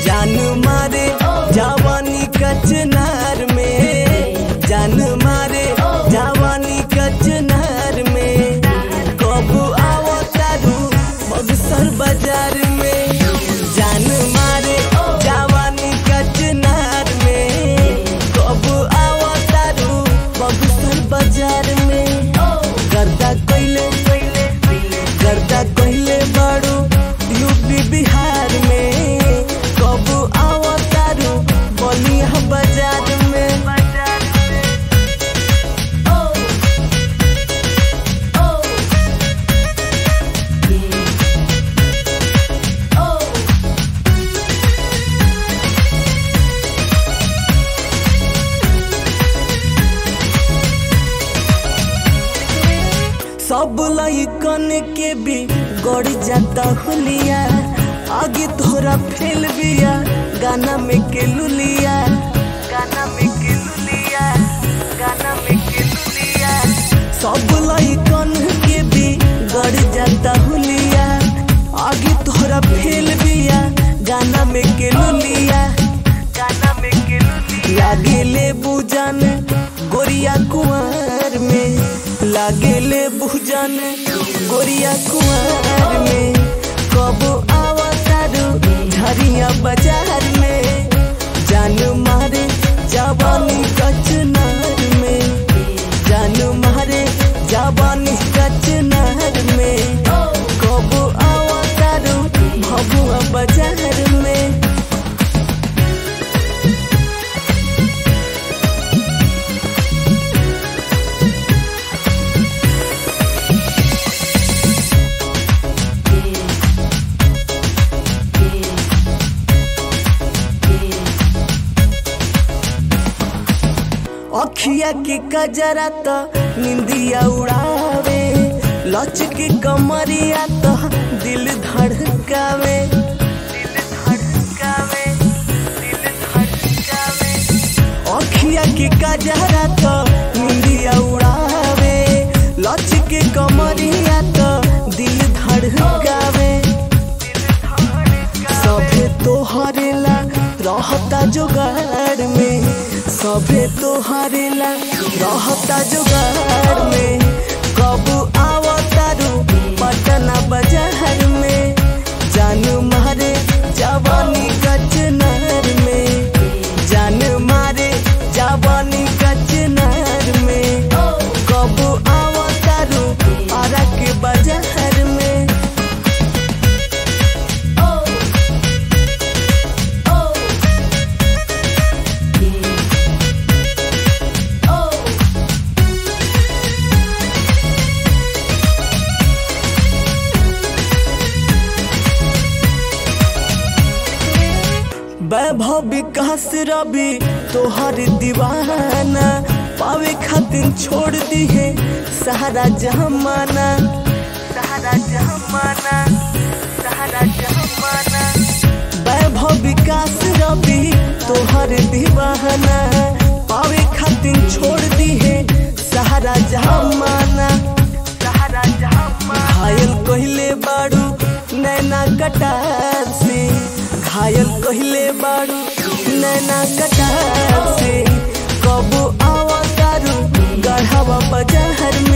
जान मारे जवानी कचनार में जान मारे जवानी कचनार में कब आओ तारू बक्सर बाजार में जान मारे जवानी कचनार में कब आओ तारू बक्सर बाजार में गर्दा कइले गर्दा कइले बाड़ू यूपी बिहार में कब आओ तारू बलिया बाजार में सब लइकन के भी गड़ जाता हुलिया आगे थोड़ा फेल बिया गाना में के लुलिया गाना में के लुलिया गाना में के लुलिया सब लइकन के भी गड़ जाता हुलिया आगे थोड़ा फेल बिया गाना में के लुलिया गाना में के लुलिया लागे ले बुझन गोरिया कुंवर में लागे ले बुझन गोरिया कुंवर में कब आवतारू झरिया बाजार में जान मारे जवानी कचनार में जान मारे जवानी कचनार में कब आवतारू भभुआ बाजार में अखिया के कजरा त निंदिया उड़ावे लच के कमरिया त दिल धड़कावे दिल धड़कावे दिल धड़कावे अखिया के कजरा त निंदिया उड़ावे लच के कमरिया त दिल धड़कावे सभे तोहरे ला रहता जोगाड़ में सभे तोहरे ला रहता जोगाड़ में कब आवतारू पटना बाजार में जान मारे जवानी कचनार में जान मारे जवानी कचनार में कब आवतारू आरा के बाजार में वैभव विकास रवि तोहर दीवाना पावे खातिर छोड़ दी है सहारा जमाना सहारा जमाना सहारा जमाना वैभव विकास रवि तोहर दीवाना पावे खातिर छोड़ दी है सहारा जमाना सहारा जमाना घायल कहले बाड़ू नैना कटार से घायल कहले बाड़ू नैना कटार से कब आवतारू गढ़वा बाजार में